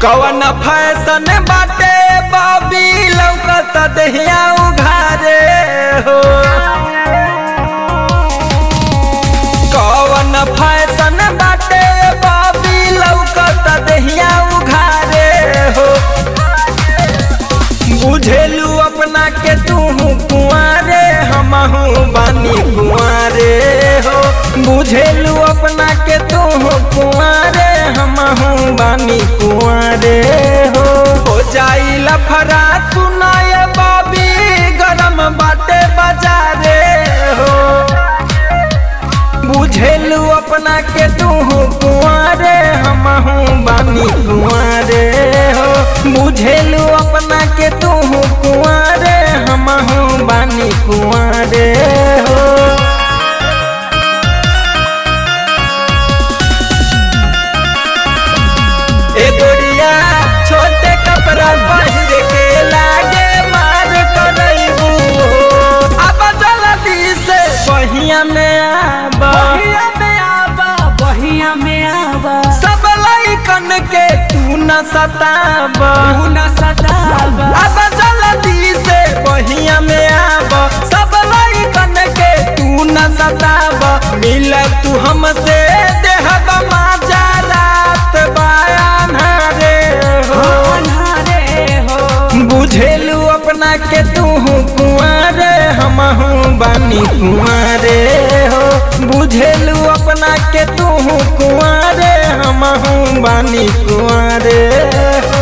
कवन फैशन बाटे बॉबी लौकत दहिया उघारे हो कवन फैशन बाटे बॉबी लौकत दहिया उघारे हो बुझेलू अपना के तू कुआरे हमहू बानी कुआरे हो बुझेलू अपना के तू कुआरे हमहू बानी कुआरे हो हो जाई लफरा सुनाए बाबी गरम बाटे बाजारे हो बुझेलू अपना के तू कुआरे हमहू बानी कुआरे हो बुझेलू अपना के तू कुआरे हमहू बानी कुआरे हो ए गोरिया छोटे कपड़ा पहिर के लागे मार करैबू अब जल्दी से बहिया में आबा बहिया में आबा बहिया में आबा सब लइकन के तू न सताबा तू न सताबा अब जल्दी से बहिया में आबा सब लइकन के तू न सताबा मिल तू हमसे देहब माजा रात बयान रे हो अन्हारे हो बुझेलू अपना के तू कुआरे हमहू बानी कुआरे हो बुझेलू अपना के तू कुआरे हमहू बानी कुआरे हो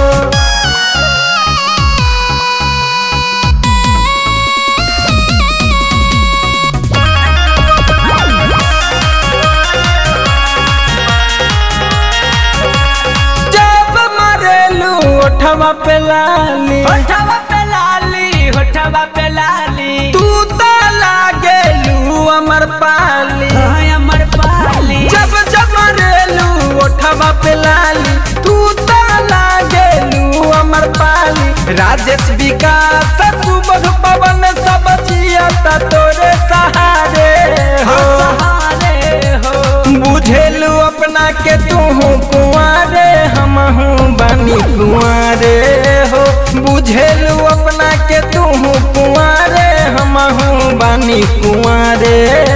जब मरेलू ओठवा पे लाली होठवा पे लाली होठवा पे लाली तू तो लागेलू अमर पाली हाय अमर पाली जब जब मरेलू ओठवा पे लाली तू तो लागेलू अमर पाली राजेश विकास सुबह पवन सब जियता तोरे सहारे हो सहारे हो बुझेलू अपना के तू कुआरे हमहू बानी कुआरे हो बुझेलू अपना के तू कुआरे हमहू बानी कुआरे